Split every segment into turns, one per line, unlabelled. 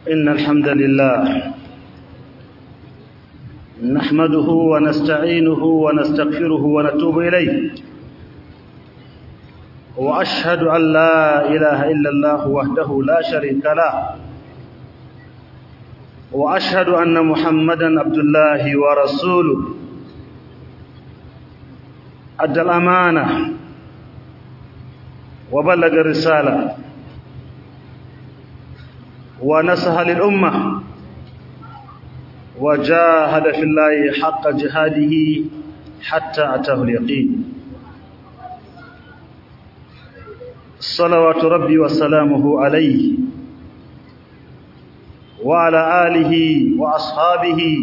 إن الحمد لله نحمده ونستعينه ونستغفره ونتوب إليه وأشهد أن لا إله إلا الله وحده لا شريك له وأشهد أن محمدا عبد الله ورسوله أدى الأمانة وبلغ الرسالة ونصح للأمة وجاهد في الله حق جهاده حتى أتاه اليقين صلوات ربي وسلامه عليه وعلى آله وأصحابه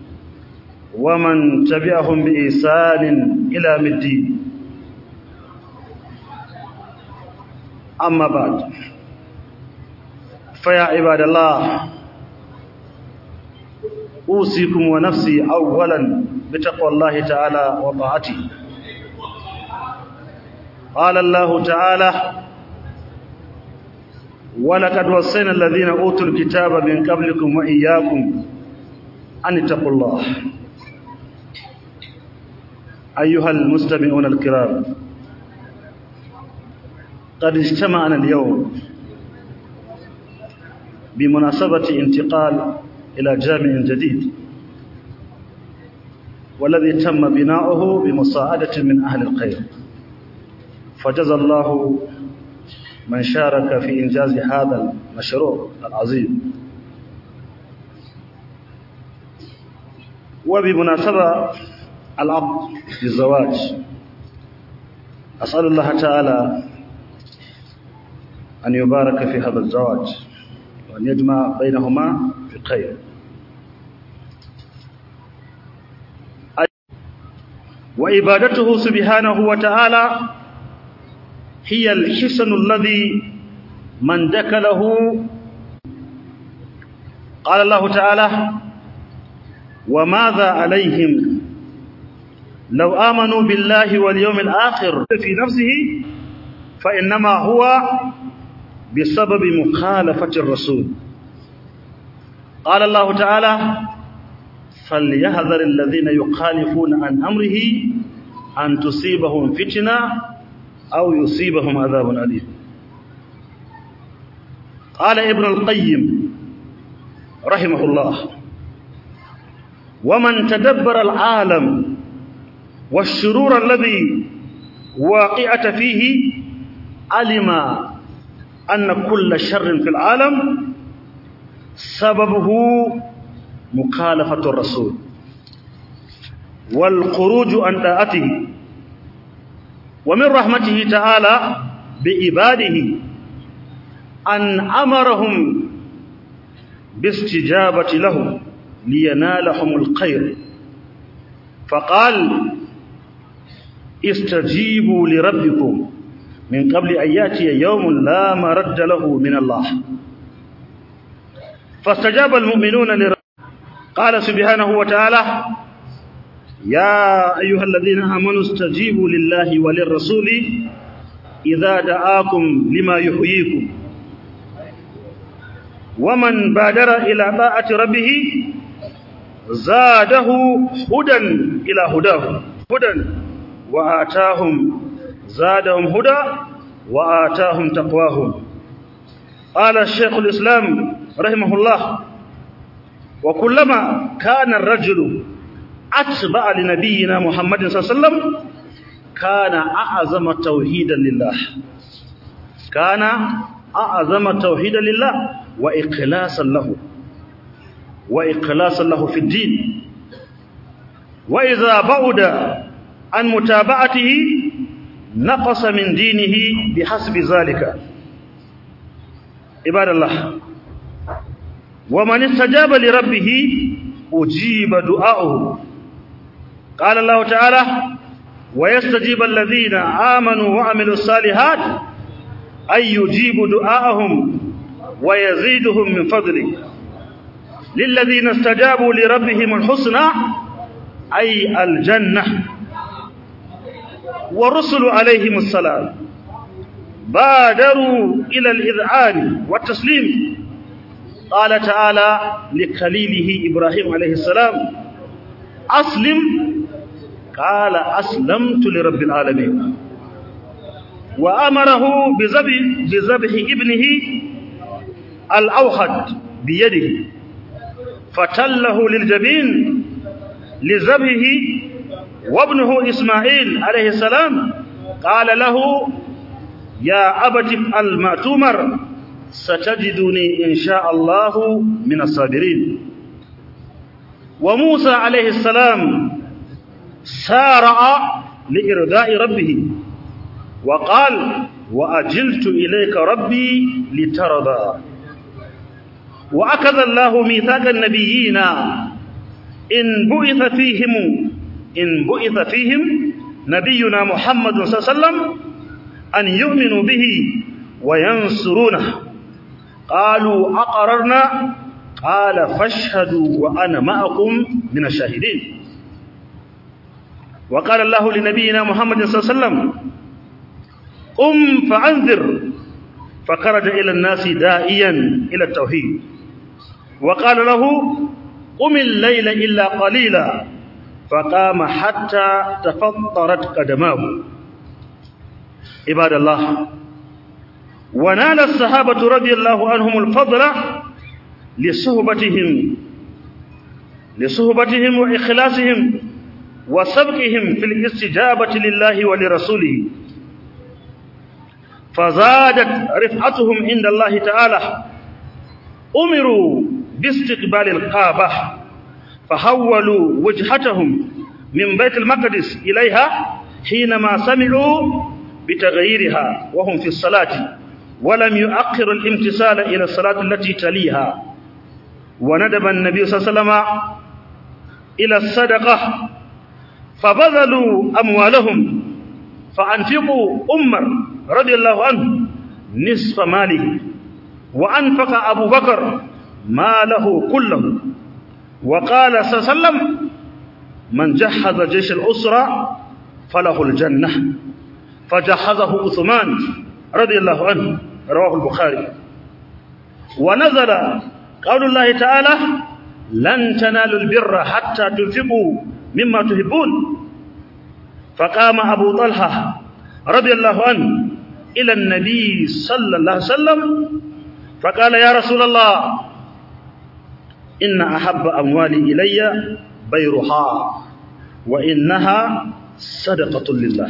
ومن تبعهم بإحسان إلى الدين أما بعد فيا عباد الله أوصيكم ونفسي أولا بتقوى الله تعالى وطاعته قال الله تعالى ولقد وصينا الذين أوتوا الكتاب من قبلكم وإياكم أن اتقوا الله أيها المستمعون الكرام قد اجتمعنا اليوم بمناسبة انتقال إلى جامع جديد والذي تم بناؤه بمساعدة من أهل الخير فجزى الله من شارك في إنجاز هذا المشروع العظيم وبمناسبة العقد للزواج أسأل الله تعالى أن يبارك في هذا الزواج وأن يجمع بينهما بخير وعبادته سبحانه وتعالى هي الحسن الذي من دكله قال الله تعالى وماذا عليهم لو آمنوا بالله واليوم الآخر في نفسه فإنما هو بسبب مخالفة الرسول قال الله تعالى فليهذر الذين يخالفون عن أمره أن تصيبهم فتنة أو يصيبهم عذاب أليم قال ابن القيم رحمه الله ومن تدبر العالم والشرور الذي واقعة فيه علم أن كل شر في العالم سببه مخالفة الرسول والخروج عن طاعته ومن رحمته تعالى بعباده أن أمرهم باستجابة له لينالهم الخير فقال استجيبوا لربكم من قبل أن يأتي يوم لا مرد له من الله فاستجاب المؤمنون لرب قال سبحانه وتعالى يا أيها الذين آمنوا استجيبوا لله وللرسول إذا دعاكم لما يحييكم ومن بادر إلى طاعة ربه زاده هدى إلى هداه هدى وآتاهم زادهم هدى وآتاهم تقواهم قال الشيخ الإسلام رحمه الله وكلما كان الرجل أتبع لنبينا محمد صلى الله عليه وسلم كان أعظم توحيدا لله كان أعظم توحيدا لله وإخلاصا له وإخلاصا له في الدين وإذا بعد عن متابعته نقص من دينه بحسب ذلك عباد الله ومن استجاب لربه أجيب دعاؤه قال الله تعالى ويستجيب الذين آمنوا وعملوا الصالحات أن يجيب دعاءهم ويزيدهم من فضله للذين استجابوا لربهم الحسنى أي الجنة والرسل عليهم السلام بادروا إلى الإذعان والتسليم قال تعالى لخليله إبراهيم عليه السلام أسلم قال أسلمت لرب العالمين وأمره بذبح بذبح ابنه الأوخد بيده فتله للجبين لذبحه وابنه إسماعيل عليه السلام قال له يا أبت افعل ما تؤمر ستجدني إن شاء الله من الصابرين وموسى عليه السلام سارع لإرضاء ربه وقال وأجلت إليك ربي لترضى وأخذ الله ميثاق النبيين إن بعث فيهم إن بعث فيهم نبينا محمد صلى الله عليه وسلم أن يؤمنوا به وينصرونه قالوا أقررنا قال فاشهدوا وأنا معكم من الشاهدين وقال الله لنبينا محمد صلى الله عليه وسلم قم فأنذر فخرج إلى الناس دائيا إلى التوحيد وقال له قم الليل إلا قليلا فقام حتى تفطرت قدماه عباد الله ونال الصحابة رضي الله عنهم الفضل لصحبتهم لصحبتهم وإخلاصهم وسبقهم في الاستجابة لله ولرسوله فزادت رفعتهم عند الله تعالى أمروا باستقبال الكعبة فحولوا وجهتهم من بيت المقدس إليها حينما سمعوا بتغييرها وهم في الصلاة ولم يؤخر الامتثال إلى الصلاة التي تليها وندب النبي صلى الله عليه وسلم إلى الصدقة فبذلوا أموالهم فأنفقوا أمر رضي الله عنه نصف ماله وأنفق أبو بكر ماله كله وقال صلى الله عليه وسلم من جهز جيش الأسرة فله الجنة فجهزه عثمان رضي الله عنه رواه البخاري ونزل قول الله تعالى لن تنالوا البر حتى تنفقوا مما تحبون فقام أبو طلحة رضي الله عنه إلى النبي صلى الله عليه وسلم فقال يا رسول الله إن أحب أموالي إلي بيرها وإنها صدقة لله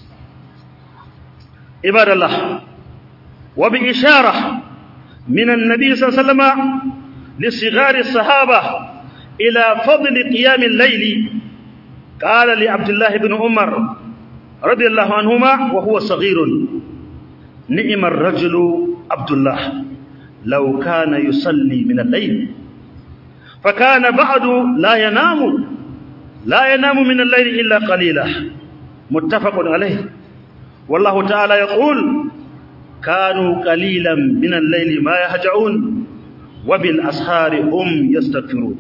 عباد الله وبإشارة من النبي صلى الله عليه وسلم لصغار الصحابة إلى فضل قيام الليل قال لعبد الله بن عمر رضي الله عنهما وهو صغير نعم الرجل عبد الله لو كان يصلي من الليل فكان بعد لا ينام لا ينام من الليل إلا قليلا متفق عليه والله تعالى يقول كانوا قليلا من الليل ما يهجعون وبالأسحار هم يستغفرون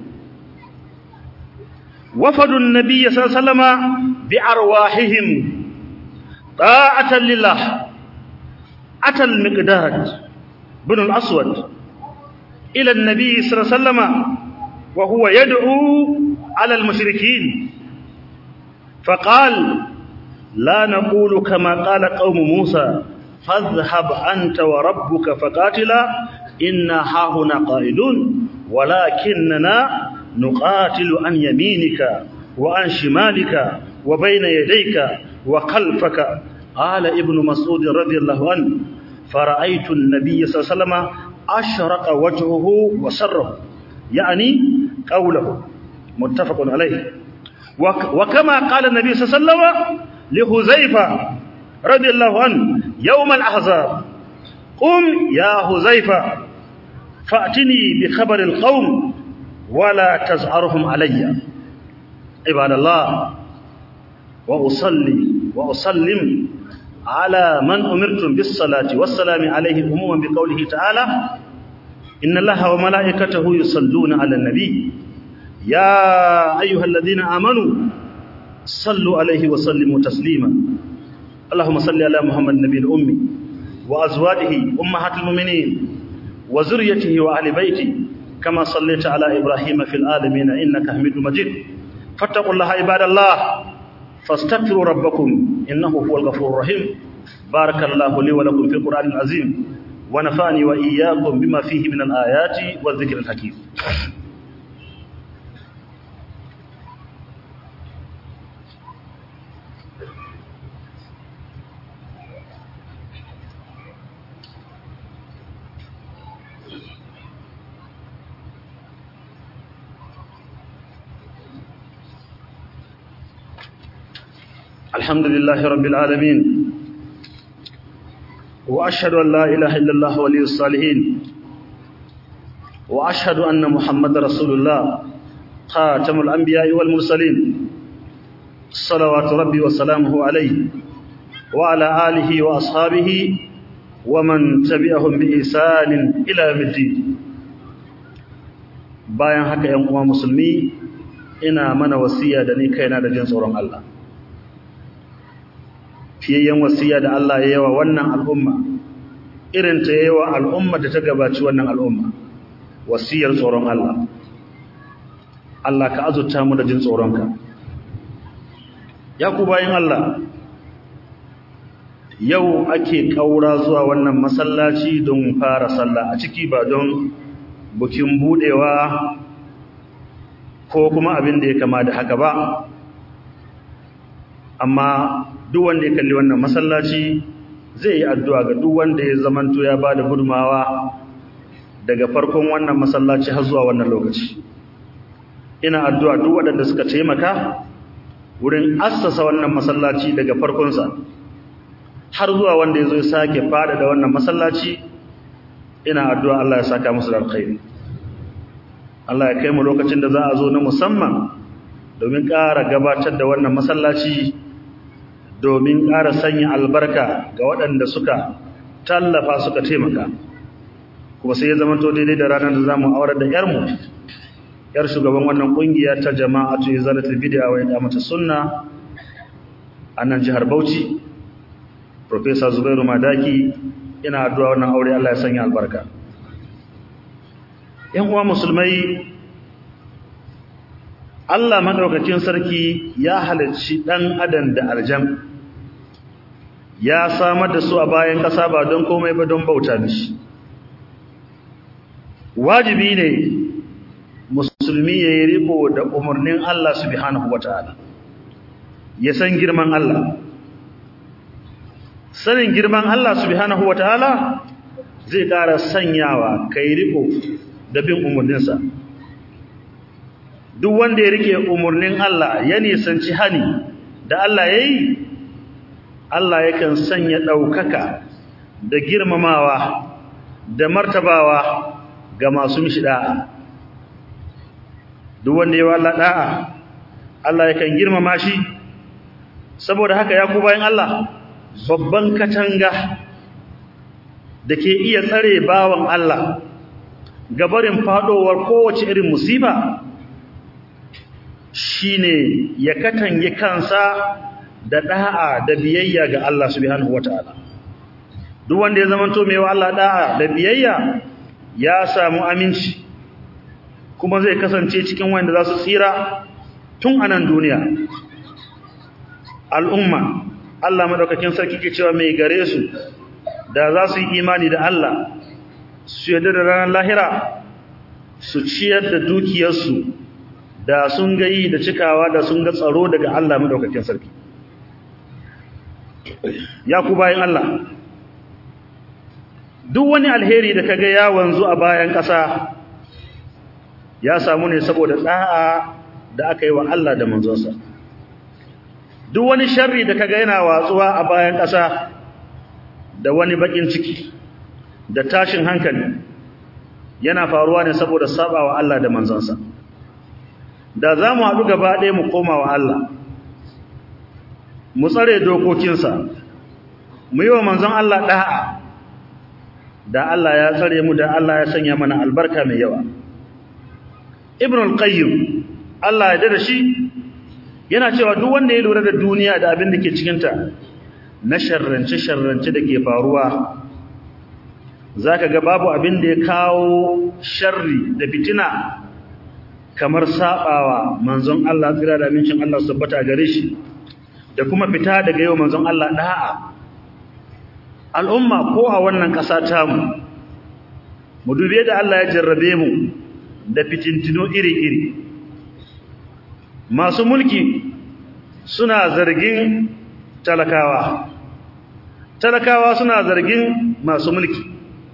وفدوا النبي صلى الله عليه وسلم بأرواحهم طاعة لله أتى المقداد بن الأسود إلى النبي صلى الله عليه وسلم وهو يدعو على المشركين فقال لا نقول كما قال قوم موسى فاذهب أنت وربك فقاتلا إنا هاهنا قائلون ولكننا نقاتل عن يمينك وعن شمالك وبين يديك وخلفك قال ابن مسعود رضي الله عنه فرأيت النبي صلى الله عليه وسلم أشرق وجهه وسره يعني قوله متفق عليه وكما قال النبي صلى الله عليه وسلم لهزيفة رضي الله عنه يوم الأحزاب قم يا هزيفة فأتني بخبر القوم ولا تزعرهم علي عباد الله وأصلي وأسلم على من أمرتم بالصلاة والسلام عليه عموما بقوله تعالى إن الله وملائكته يصلون على النبي يا أيها الذين آمنوا صلوا عليه وسلموا تسليما اللهم صل على محمد النبي الأمي وأزواجه أمهات المؤمنين وزريته وأهل بيته كما صليت على إبراهيم في العالمين إنك حميد مجيد فاتقوا الله عباد الله فاستغفروا ربكم إنه هو الغفور الرحيم بارك الله لي ولكم في القرآن العظيم ونفعني وإياكم بما فيه من الآيات والذكر الحكيم الحمد لله رب العالمين وأشهد أن لا إله إلا الله ولي الصالحين وأشهد أن محمد رسول الله خاتم الأنبياء والمرسلين صلوات ربي وسلامه عليه وعلى آله وأصحابه ومن تبعهم بإحسان إلى يوم الدين bayan haka ‘yan uwa musulmi ina mana wasiya da ni kaina da jin tsoron Allah fiyayyen wasiya da Allah ya yawa wannan al'umma irin ta yawa al'umma da ta gabaci wannan al'umma wasiyar tsoron Allah Allah ka azurta mu da jin tsoronka ya ku bayan Allah yau ake kaura zuwa wannan masallaci don fara sallah a ciki ba don bukin budewa ko kuma abin da ya kama da haka ba amma duk wanda ya kalli wannan masallaci zai yi addu'a ga duk wanda ya zamanto ya bada gudumawa daga farkon wannan masallaci har zuwa wannan lokaci ina addu'a duk waɗanda suka taimaka wurin assasa wannan masallaci daga farkonsa har zuwa wanda ya zo ya sake fada da wannan masallaci ina addu'a Allah ya saka musu da alkhairi Allah ya kai mu lokacin da za a zo na musamman domin ƙara gabatar da wannan masallaci domin ƙara sanya albarka ga waɗanda suka tallafa suka taimaka kuma sai ya zama to daidai da ranar da za mu aurar da ‘yarmu ‘yar shugaban wannan ƙungiya ta jama'atu izalatul bid'a wa iqamata sunna a nan jihar Bauchi Professor Zubairu Madaki ina addu'a wannan aure Allah ya sanya albarka ‘yan uwa musulmai Allah madaukakin sarki ya halarci ɗan adam da aljan ya samar da su a bayan ƙasa ba don komai ba don bauta mishi wajibi ne musulmi ya yi riko da umarnin Allah subhanahu wata'ala ya san girman Allah sanin girman Allah subhanahu wata'ala zai ƙara sanyawa kai riko da bin umarninsa duk wanda ya rike umarnin Allah ya nisanci hani da Allah ya yi Allah yakan sanya ɗaukaka da girmamawa da martabawa ga masu mishi da'a duk wanda ya walla da'a Allah yakan girmama shi saboda haka ya ku bayan Allah babban katanga da ke iya tsare bawan Allah gabarin fadowar kowace irin musiba shine ya katange kansa da da'a da biyayya ga Allah subhanahu wataala duk wanda ya zamanto mai wa Allah da'a da biyayya ya samu aminci kuma zai kasance cikin wanda za su tsira tun a nan duniya al'umma Allah madaukakin sarki ke cewa mai gare su da za su yi imani da Allah su yadda da ranar lahira su ciyar da dukiyarsu da sun ga yi da cikawa da sun ga tsaro daga Allah madaukakin sarki ya ku bayan Allah duk wani alheri da kaga ya wanzu a bayan ƙasa ya samu ne saboda da'a da aka yi wa Allah da manzonsa duk wani sharri da kaga yana watsuwa a bayan ƙasa da wani bakin ciki da tashin hankali yana faruwa ne saboda sabawa Allah da manzonsa da za mu haɗu gaba ɗaya mu koma wa Allah mu tsare dokokinsa mu yi wa manzon Allah ɗa'a da Allah ya tsare mu da Allah ya sanya mana albarka mai yawa ibn al-qayyim Allah ya dada shi yana cewa duk wanda ya lura da duniya da abin da ke cikinta na sharrance sharrance da ke faruwa zaka ga babu abin da ya kawo sharri da fitina kamar sabawa manzon Allah tsira da amincin Allah tabbata gare shi da kuma fita daga yau manzon Allah da'a al'umma ko a wannan ƙasa tamu mu dube da Allah ya jarrabe mu da fitintino iri-iri masu mulki suna zargin talakawa talakawa suna zargin masu mulki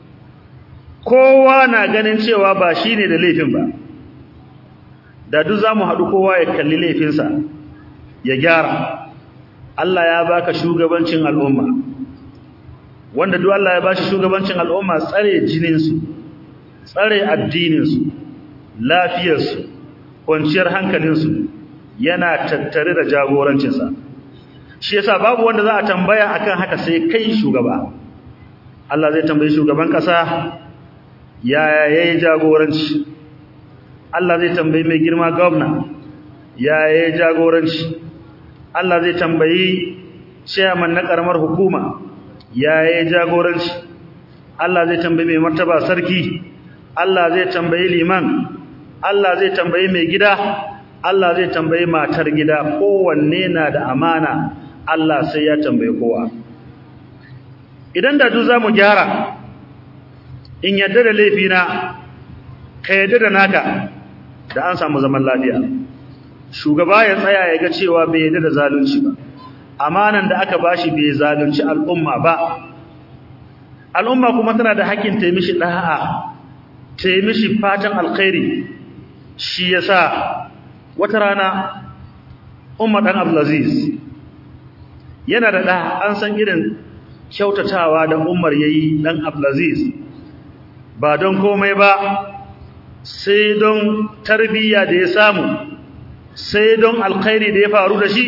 kowa na ganin cewa ba shi ne da laifin ba da duk za mu haɗu kowa ya kalli laifinsa ya gyara Allah ya baka shugabancin al'umma wanda duk Allah ya bashi shugabancin al'umma tsare jininsu tsare addininsu lafiyarsu kwanciyar hankalinsu yana tattare da jagorancinsa shi yasa babu wanda za a tambaya akan haka sai kai shugaba Allah zai tambayi shugaban kasa yaya yayi jagoranci Allah zai tambayi mai girma gwamna yaya yayi jagoranci Allah zai tambayi chairman na karamar hukuma yaya yayi jagoranci Allah zai tambayi mai martaba sarki Allah zai tambayi liman Allah zai tambayi mai gida Allah zai tambayi matar gida kowanne na da amana Allah sai ya tambaye kowa idan da duk zamu gyara in yadda da laifina ka yadda da naka da an samu zaman lafiya shugaba ya tsaya ya ga cewa bai yadda da zalunci ba amanan da aka bashi bai zalunci al'umma ba al'umma kuma tana da hakkin ta mishi da'a ta mishi fatan alkhairi shi yasa wata rana Umar dan Abdulaziz yana da da an san irin kyautatawa da Umar yayi dan Abdulaziz ba don komai ba sai don tarbiyya da ya samu sai don alkhairi da ya faru da shi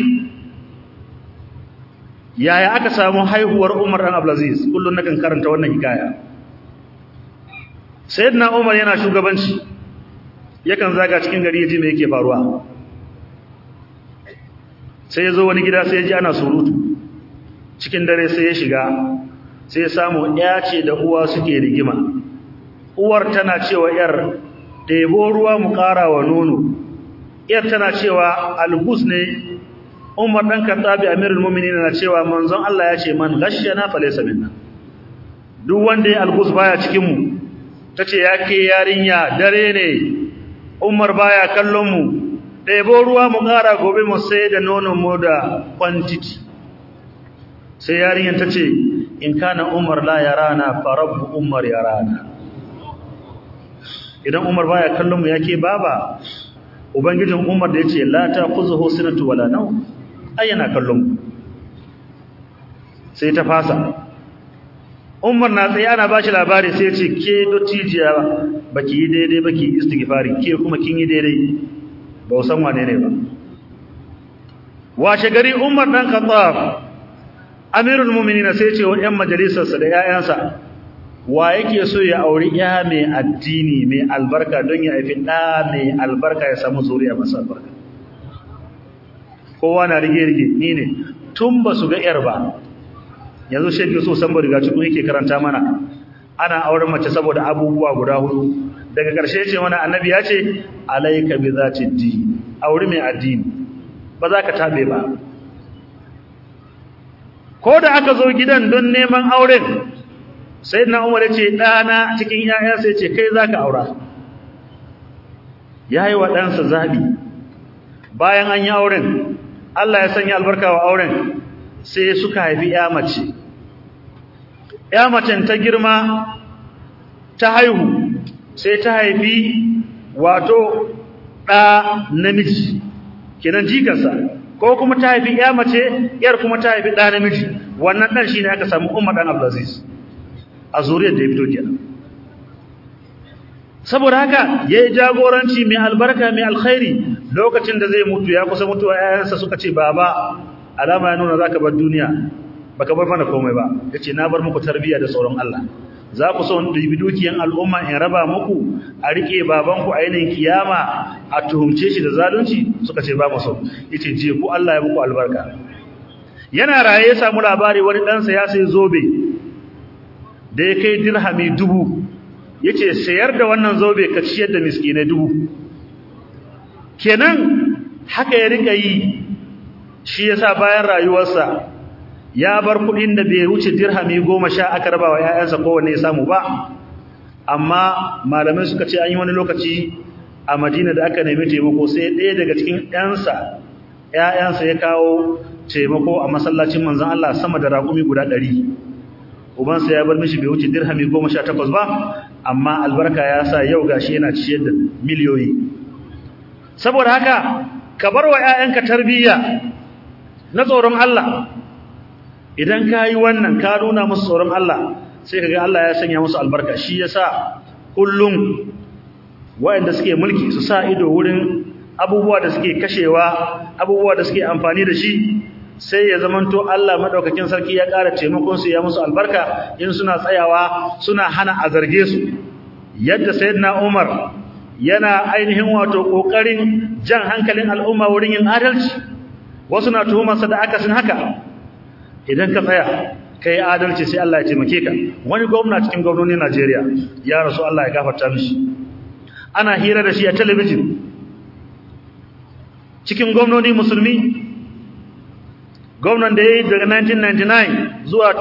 yaya aka samu haihuwar Umar dan Abdulaziz kullun nakan karanta wannan hikaya sayyidina Umar yana shugabanci yakan zaga cikin gari yaji me yake faruwa sai ya zo wani gida sai ya ji ana surutu cikin dare sai ya shiga sai ya samu ya ce da uwa suke rigima uwar tana cewa yar ɗebo ruwa mu ƙara wa nono yar tana cewa albus ne umar ɗan kattabi amirul muminin na cewa manzon Allah ya ce man gashiyana falaysa minna duk wanda ya albus baya cikin mu tace ya ke yarinya dare ne umar baya kallon mu ɗebo ruwa mu ƙara gobe mu sai da nonon mu da quantity sai yarinyar ta ce in kana umar la yarana fa rabbu umar yarana idan umar baya kallon mu yake baba ubangijin umar da yace la ta khuzuhu sinatu wala naw ai yana kallon mu sai ta fasa umar na tsaye ana bashi labari sai ya ce ke dottijiya baki yi daidai baki istighfari ke kuma kin yi daidai ba san wane ne ba washe gari umar dan khattab amirul mu'minin sai ce wa ƴan majalisarsa da ƴaƴansa wa yake so ya auri ƴa mai addini mai albarka don ya haifi ɗa mai albarka ya samu zuriya masu albarka kowa na rige rige ni ne tun ba su ga ƴar ba yanzu shi yake so san ba riga cikin yake karanta mana ana auren mace saboda abubuwa guda hudu daga ƙarshe ce mana annabi ya ce alayka bi zati din auri mai addini ba za ka tabe ba ko da aka zo gidan don neman auren sayyidina Umar ya ce dana cikin yaya sai ce kai zaka aura yayi wa ɗansa zabi bayan an yi auren Allah ya sanya albarka wa auren sai suka haifi ya mace ya macen ta girma ta haihu sai ta haifi wato ɗa namiji kenan jikarsa ko kuma ta haifi ya mace yar kuma ta haifi ɗa namiji wannan ɗan shine aka samu Umar dan Abdulaziz a zuriyar da ya fito kenan saboda haka yayi jagoranci mai albarka mai alkhairi lokacin da zai mutu ya kusa mutuwa yayansa suka ce baba alama ya nuna zaka bar duniya baka bar mana komai ba yace na bar muku tarbiyya da tsoron Allah za ku so in dubi dukiyan al'umma in raba muku a rike babanku a yanayin kiyama a tuhumce shi da zalunci suka ce ba mu so yace je ku Allah ya muku albarka yana raye ya samu labari wani ɗansa ya sai zobe da ya kai dirhami dubu yace sayar da wannan zobe ka ciyar da miskinai dubu kenan haka ya rika yi shi yasa bayan rayuwarsa ya bar kudin da bai wuce dirhami 10 aka raba wa ƴaƴansa kowanne ya samu ba amma malamai suka ce an yi wani lokaci a Madina da aka nemi taimako sai ɗaya daga cikin ƴansa ƴaƴansa ya kawo taimako a masallacin manzon Allah sama da raƙumi guda 100 ubansa ya bar mishi bai wuce dirhami 18 ba amma albarka ya sa yau gashi yana ciyar da miliyoyi saboda haka ka bar wa ƴaƴanka tarbiyya na tsoron Allah idan ka yi wannan ka nuna musu tsoron Allah sai kaga Allah ya sanya musu albarka shi yasa kullum waɗanda suke mulki su sa ido wurin abubuwa da suke kashewa abubuwa da suke amfani da shi sai ya zamanto Allah madaukakin sarki ya ƙara taimakon su ya musu albarka in suna tsayawa suna hana a zarge su yadda sayyidina Umar yana ainihin wato kokarin jan hankalin al'umma wurin yin adalci wasu na tuhumarsa da akasin haka idan ka tsaya kai adalci sai Allah ya taimake ka wani gwamna cikin gwamnonin Najeriya ya rasu Allah ya gafarta mishi ana hira da shi a talabijin cikin gwamnoni musulmi gwamnan da yayi daga 1999 zuwa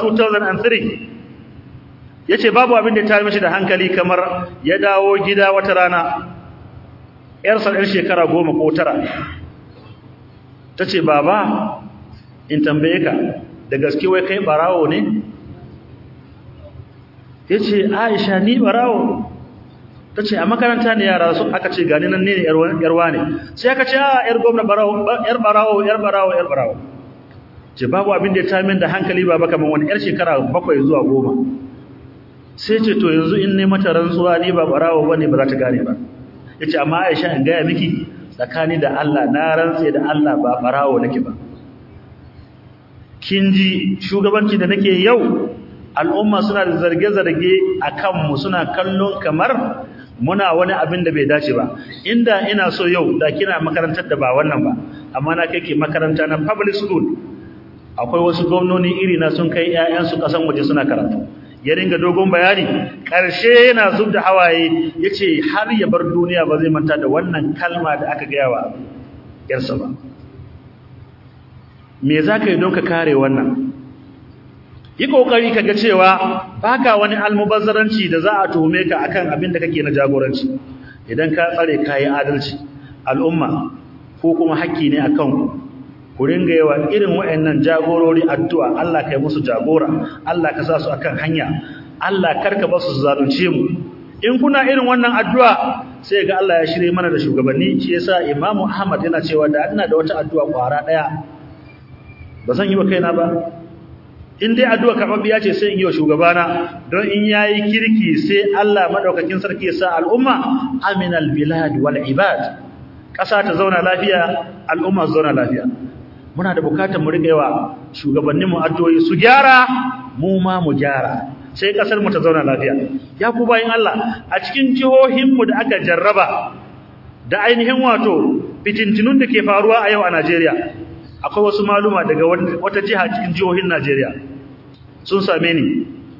2003 yace babu abin da ya tare mishi da hankali kamar ya dawo gida wata rana yarsa ɗan shekara goma ko tara tace baba in tambaye ka da gaske wai kai barawo ne yace Aisha ni barawo tace a makaranta ne yara su aka ce gani nan ne yarwa ne sai aka ce a yar gwamna barawo yar barawo yar barawo yar barawo ce babu abin da ya tamin da hankali baba kaman wani yar shekara bakwai zuwa goma sai ce to yanzu in ne mata rantsuwa ni ba barawo bane ba za ta gane ba yace amma Aisha in ga miki tsakani da Allah na rantse da Allah ba barawo nake ba kin ji shugabanci da nake yau al'umma suna da zarge-zarge a kanmu suna kallon kamar muna wani abin da bai dace ba inda ina so yau da kina makarantar da ba wannan ba amma na kai ke makaranta na public school akwai wasu gwamnoni iri na sun kai ƴaƴansu kasan waje suna karatu ya ringa dogon bayani ƙarshe yana zub da hawaye yace har ya bar duniya ba zai manta da wannan kalma da aka gaya wa yarsa ba me za ka yi don ka kare wannan yi ƙoƙari ka ga cewa baka wani almubazzaranci da za a tuhume ka akan abin da kake na jagoranci idan ka tsare ka yi adalci al'umma ko kuma haƙƙi ne akan ku ku ringa yawa irin waɗannan jagorori addu'a Allah ka yi musu jagora Allah ka sa su akan hanya Allah karka ba su zalunce mu in kuna irin wannan addu'a sai ga Allah ya shirye mana da shugabanni shi yasa Imam Ahmad yana cewa da ina da wata addu'a kwara daya ba zan yi wa kaina ba in dai addu'a karɓaɓɓiya ce sai in yi wa shugabana don in yayi kirki sai Allah madaukakin sarki ya sa al'umma aminal bilad wal ibad ƙasa ta zauna lafiya al'umma su zauna lafiya muna da bukatar mu riƙa yawa shugabanninmu addu'o'i su gyara mu ma mu gyara sai ƙasar mu ta zauna lafiya ya ku bayin Allah a cikin jihohinmu da aka jarraba da ainihin wato fitintinun da ke faruwa a yau a Najeriya akwai wasu maluma daga wata jiha cikin jihohin Najeriya sun same ni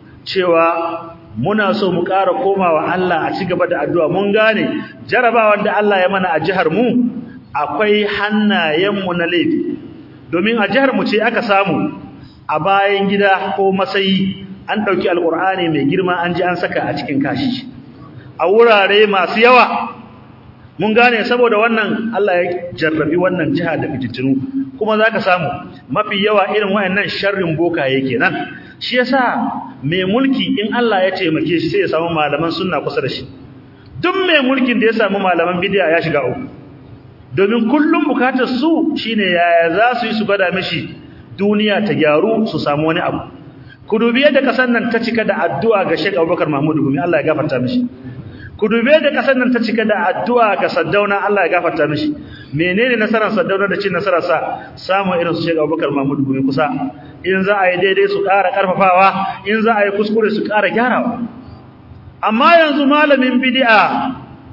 cewa muna so mu ƙara komawa Allah a cigaba da addu'a mun gane jarabawar da Allah ya mana a jihar mu akwai hannayenmu na laifi domin a jihar mu ce aka samu a bayan gida ko masayi an ɗauki alƙur'ani mai girma an ji an saka a cikin kashi a wurare masu yawa mun gane saboda wannan Allah ya jarrabi wannan jiha da fitintinu kuma zaka samu mafi yawa irin wayannan sharrin bokaye kenan shi yasa mai mulki in Allah ya taimake shi sai ya samu malaman sunna kusa da shi duk mai mulkin da ya samu malaman bid'a ya shiga uku domin kullum bukatar su shine yaya za su yi su gada mishi duniya ta gyaru su samu wani abu ku dubi yadda kasan nan ta cika da addu'a ga Sheikh Abubakar Mahmud Gumi Allah ya gafarta mishi ku dube da kasar nan ta cika da addu'a ga Saddauna Allah ya gafarta mishi menene nasarar Saddauna da cin nasarar sa samu irin su Sheikh Abubakar Mahmud Gumi kusa in za a yi daidai su ƙara ƙarfafawa in za a yi kuskure su ƙara gyarawa amma yanzu malamin bid'a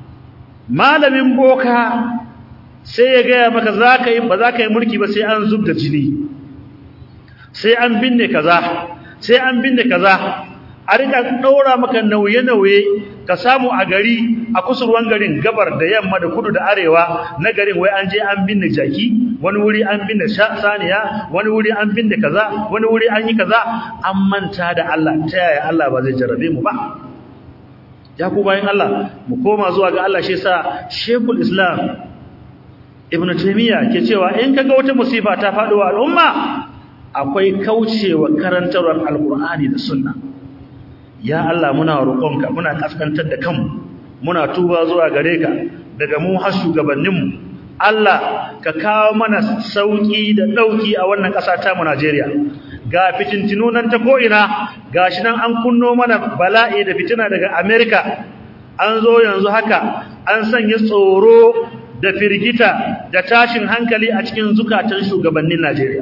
malamin boka sai ya gaya maka za ka yi ba za ka yi mulki ba sai an zub da jini sai an binne kaza sai an binne kaza a rika daura maka nauye-nauye ka samu a gari a kusurwan garin gabar da yamma da kudu da arewa na garin wai an je an binne jaki wani wuri an binne saniya wani wuri an binne kaza wani wuri an yi kaza an manta da Allah ta yaya Allah ba zai jarrabe mu ba ya ku bayan Allah mu koma zuwa ga Allah shi yasa Sheikhul Islam Ibn Taymiyyah ke cewa in kaga wata musifa ta faɗo wa al'umma akwai kaucewa karantarwar Alƙur'ani da Sunna ya Allah muna roƙonka muna kaskantar da kanmu muna tuba zuwa gare ka daga mu har shugabanninmu Allah ka kawo mana sauki da dauki a wannan ƙasa ta mu Najeriya ga fitintinu nan ta ko'ina gashi nan an kunno mana bala'i da fitina daga America an zo yanzu haka an sanya tsoro da firgita da tashin hankali a cikin zukatan shugabannin Najeriya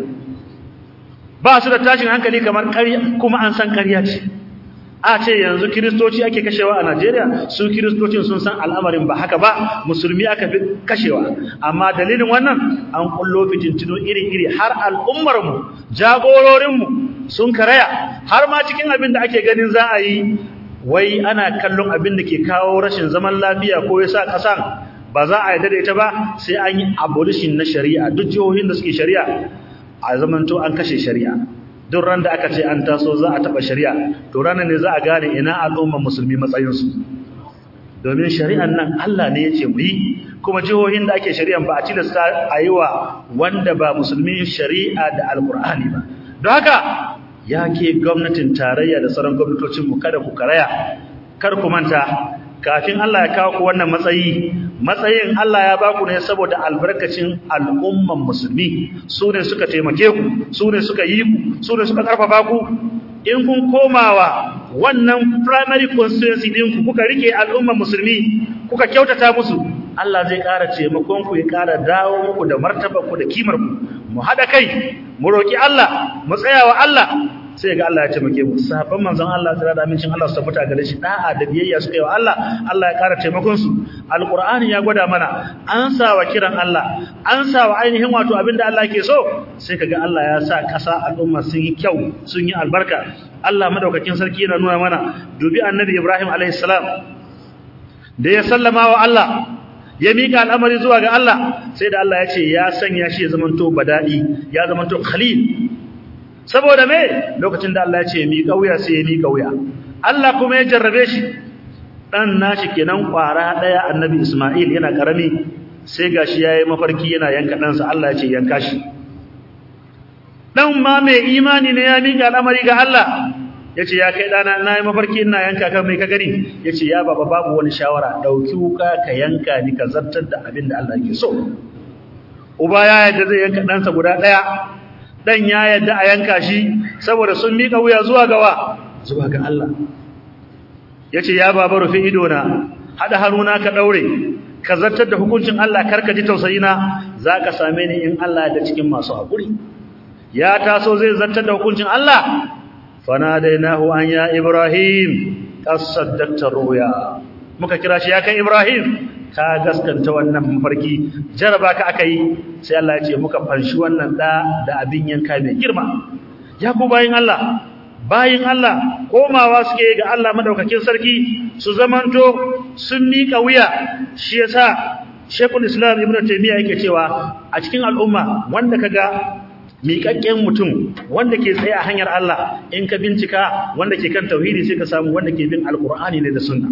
ba su da tashin hankali kamar ƙarya kuma an san ƙarya ce a ce yanzu kiristoci ake kashewa a Najeriya su kiristocin sun san al'amarin ba haka ba musulmi aka fi kashewa amma dalilin wannan an kullo fitintino iri-iri har al'ummar mu jagororin mu sun karaya har ma cikin abin da ake ganin za a yi wai ana kallon abin da ke kawo rashin zaman lafiya ko yasa kasan ba za a yarda da ita ba sai an yi abolition na shari'a duk jihohin da suke shari'a a zamanto an kashe shari'a duk ran da aka ce an taso za a taba shari'a to ranar ne za a gane ina al'umman musulmi matsayinsu domin shari'an nan Allah ne yace mu yi kuma jihohin da ake shari'an ba a tilasta a yi wa wanda ba musulmi shari'a da alkur'ani ba don haka ya ke gwamnatin tarayya da sauran gwamnatocin mu kada ku karaya kar ku manta kafin Allah ya kawo ku wannan matsayi matsayin Allah ya baku ne saboda albarkacin al'umman musulmi su ne suka taimake ku su ne suka yi ku su ne suka karfafa ku in kun komawa wannan primary constituency din ku kuka rike al'umman musulmi kuka kyautata musu Allah zai ƙara taimakon ku ya ƙara dawo muku da martabar ku da kimar ku mu hada kai mu roki Allah mu tsayawa Allah sai ga Allah ya taimake mu sahabban manzon Allah tsira da amincin Allah su tabbata gare shi da'a da biyayya suka yi wa Allah Allah ya ƙara taimakon su alqur'ani ya gwada mana an sa wa kiran Allah an sa wa ainihin wato abinda Allah ke so sai kaga Allah ya sa ƙasa al'umma sun yi kyau sun yi albarka Allah madaukakin sarki yana nuna mana dubi annabi Ibrahim alaihi salam da ya sallama wa Allah ya mika al'amari zuwa ga Allah sai da Allah ya ce ya sanya shi ya zamanto badadi ya zamanto khalil saboda me lokacin da Allah ya ce mi kauya sai ya mi kauya Allah kuma ya jarrabe shi dan nashi kenan kwara daya annabi Isma'il yana karami sai gashi yayi mafarki yana yanka dan sa Allah ya ce yanka shi dan ma mai imani ne ya mika al'amari ga Allah yace ya kai dana nayi mafarki ina yanka kan mai ka gani yace ya baba babu wani shawara dauki wuka ka yanka ni ka zartar da abin da Allah yake so uba ya yadda zai yanka dan sa guda daya dan ya yadda a yanka shi saboda sun mika wuya zuwa gawa zuwa ga Allah yace ya baba rufe ido na hada haruna ka daure ka zartar da hukuncin Allah karka ji tausayina zaka same ni in Allah da cikin masu hakuri ya taso zai zartar da hukuncin Allah fanadainahu an ya ibrahim qasaddaqta ruya muka kira shi ya kai ibrahim ka gaskanta wannan mafarki jaraba ka akai sai Allah ya ce muka fanshi wannan da da abin yanka mai girma ya ku bayin Allah bayin Allah komawa suke ga Allah madaukakin sarki su zamanto sun mika wuya shi yasa Sheikhul Islam Ibn Taymiyyah yake cewa a cikin al'umma wanda kaga miƙaƙƙen mutum wanda ke tsaye a hanyar Allah in ka bincika wanda ke kan tauhidi sai ka samu wanda ke bin alkur'ani ne da sunna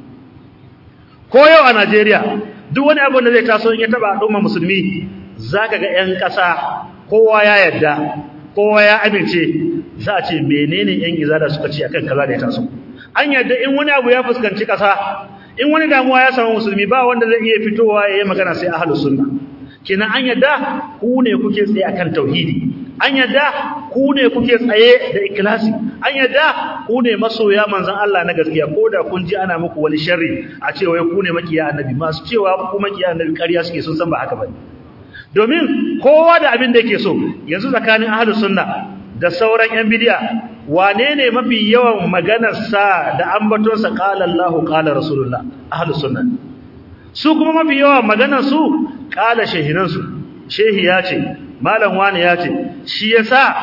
ko yau a Najeriya duk wani abu da zai taso in ya taba al'umma musulmi zaka ga ƴan ƙasa kowa ya yarda kowa ya amince za a ce menene ƴan izada suka ce akan kaza da ya taso an yarda in wani abu ya fuskanci ƙasa in wani damuwa ya samu musulmi ba wanda zai iya fitowa ya yi magana sai ahlus sunna kenan an yadda ku ne kuke tsaye akan tauhidi an yadda ku ne kuke tsaye da ikhlasi an yadda ku ne masoya manzon Allah na gaskiya koda kun ji ana muku wani sharri a cewa ku ne makiya annabi masu cewa ku makiya annabi ƙarya suke sun san ba haka bane domin kowa da abin da yake so yanzu tsakanin ahlus sunna da sauran yan bid'a wane ne mafi yawan maganar sa da ambaton sa qala Allahu qala rasulullah ahlus sunna su kuma mafi yawan maganar su kala shehinansu shehi ya ce malam wani ya ce shi yasa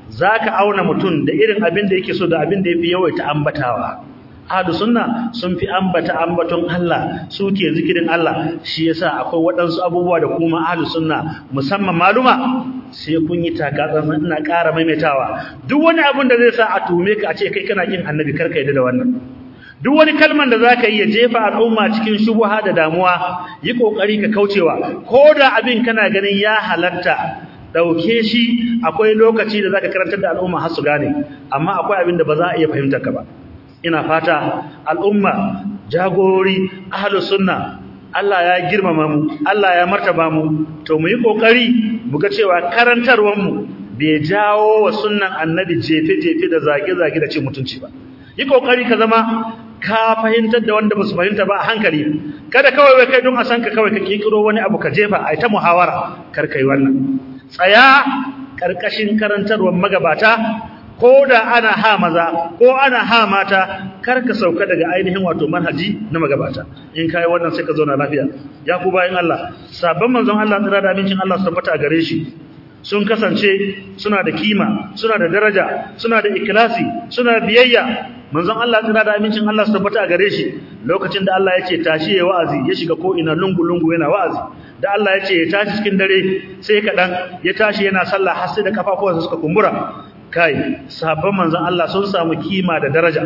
zaka auna mutum da irin abin da yake so da abin da yafi yawaita ambatawa ahlus sunna sun fi ambata ambaton Allah suke zikirin Allah shi yasa akwai waɗansu abubuwa da kuma ahlus sunna musamman maluma sai kun yi takatsantsan ina ƙara maimaitawa duk wani abin da zai sa a tume ka a ce kai kana kin annabi karka yadda da wannan duk wani kalman da zaka yi ya jefa al'umma cikin shubuha da damuwa yi kokari ka kaucewa ko da abin kana ganin ya halatta dauke shi akwai lokaci da zaka karantar da al'umma har su gane amma akwai abin da ba za a iya fahimtar ka ba ina fata al'umma jagorori ahlus sunna Allah ya girmama mu Allah ya martaba mu to mu yi kokari mu ga cewa karantarwar mu bai jawo wa sunnan annabi jefe jefe da zage zage da cin mutunci ba yi kokari ka zama ka fahimtar da wanda basu fahimta ba a hankali kada kawai wai kai don a san ka kawai ka kikiro wani abu ka jefa ai ta muhawara kar kai wannan tsaya karkashin karantarwar magabata ko da ana ha maza ko ana ha mata kar ka sauka daga ainihin wato manhaji na magabata in kai wannan sai ka zauna lafiya ya ku bayin Allah sabon manzon Allah tsira da abincin Allah su tabbata gare shi sun kasance suna da kima suna da daraja suna da ikhlasi suna biyayya manzon Allah tsira da amincin Allah su tabbata gare shi lokacin da Allah ya ce tashi ya wa'azi ya shiga ko ina lungu lungu yana wa'azi da Allah ya ce ya tashi cikin dare sai kadan ya tashi yana sallah har sai da kafafuwansa suka kumbura kai sahabban manzon Allah sun samu kima da daraja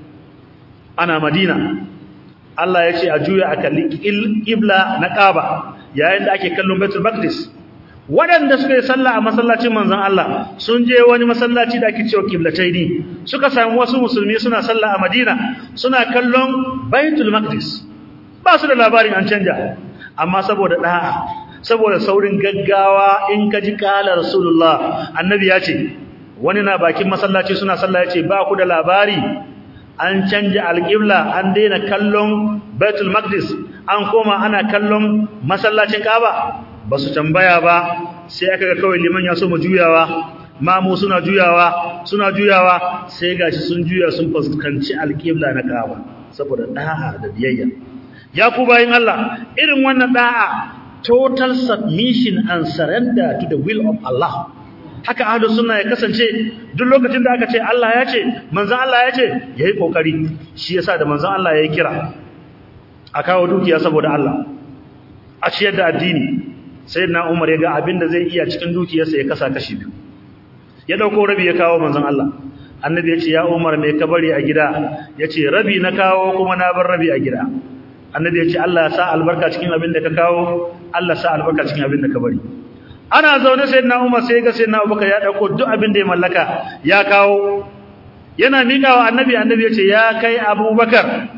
ana Madina Allah ya ce a juya a kalli qibla na Kaaba yayin da ake kallon Baitul Maqdis waɗanda suka yi sallah a masallacin manzon Allah sun je wani masallaci da ake cewa Qiblataini suka samu wasu musulmi suna sallah a Madina suna kallon Baitul Maqdis ba su da labarin an canja amma saboda da'a saboda saurin gaggawa in ka ji kala Rasulullah annabi ya ce wani na bakin masallaci suna sallah ya ce ba ku da labari an canja alƙibla an daina kallon Baitul Maqdis an koma ana kallon masallacin Kaaba ba su tambaya ba sai aka ga kawai liman ya so mu juyawa mamu suna juyawa suna juyawa sai gashi sun juya sun fuskanci alƙibla na Kaaba saboda da'a da biyayya ya ku bayin Allah irin wannan da'a total submission and surrender to the will of Allah haka ahlus sunna ya kasance duk lokacin da aka ce Allah ya ce manzon Allah ya ce yayi kokari shi yasa da manzon Allah ya kira a kawo dukiya saboda Allah a ciyar da addini sayyidina Umar ya ga abin da zai iya cikin dukiyarsa ya kasa kashi biyu ya dauko rabi ya kawo manzon Allah annabi ya ce ya Umar me ka bari a gida yace rabi na kawo kuma na bar rabi a gida annabi ya ce Allah ya sa albarka cikin abin da ka kawo Allah sa albarka cikin abin da ka bari ana zaune sayyidina Umar sai ga sayyidina Abubakar ya dauko duk abin da ya mallaka ya kawo yana miƙawa annabi annabi ya ce ya kai Abubakar